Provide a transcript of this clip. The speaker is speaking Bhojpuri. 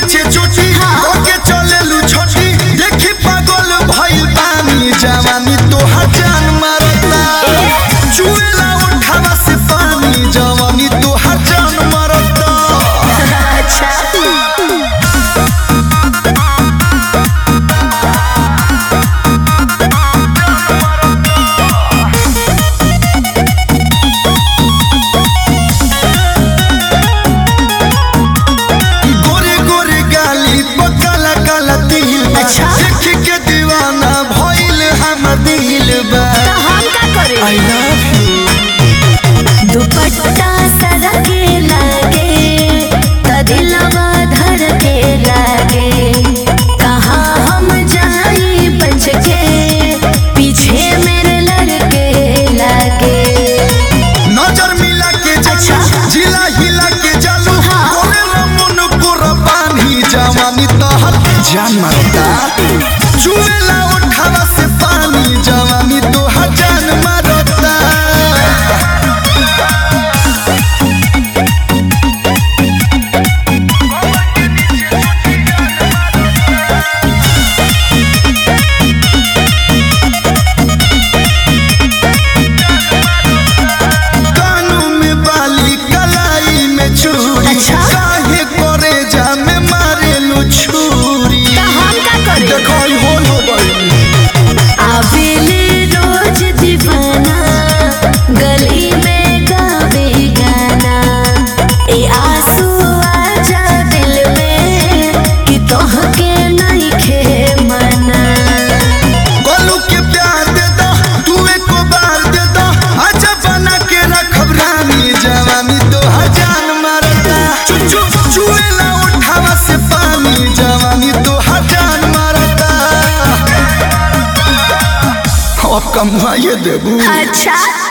पीछे चोटी ओके चलेलू छोटी देखी पागल भइल पानी जवानी तोहार जान मारता चुएला उठावा से पानी जवानी तोहार जान मारता अच्छा गोरे गोरे गाली पर काला काला तिल बा अच्छा। देख के दीवाना भइल हमर दिल बा तो हम का करे आई लव यू दुपट्टा सदा के लागे त दिलवा धर के लागे कहाँ हम जाई बच के पीछे मेरे लड़के लागे नजर मिला के अच्छा। जालू जिला हिला के जालू हाँ। कोरे रमन कुर्बानी जवानी तोहर जान मारता चुएला उठावा से पानी जवानी तोहर जान मारता कानू में बाली कलाई में चूड़ी अच्छा। काहे करे जा में मारेलू छुरी तो हम का करे देखो ई होल हो गइल आवेले रोज दीवाना गली में गावे गाना ए आंसू आजा दिल में कि तोहके नहीं खे मना गोलू के प्यार दे दो तू एक बार दे दो अच्छा बना के रखब रानी जवानी तो हजान मारता चुचू चुएला उठावा से पानी जवानी तो हजान मारता अब कमाए देबू अच्छा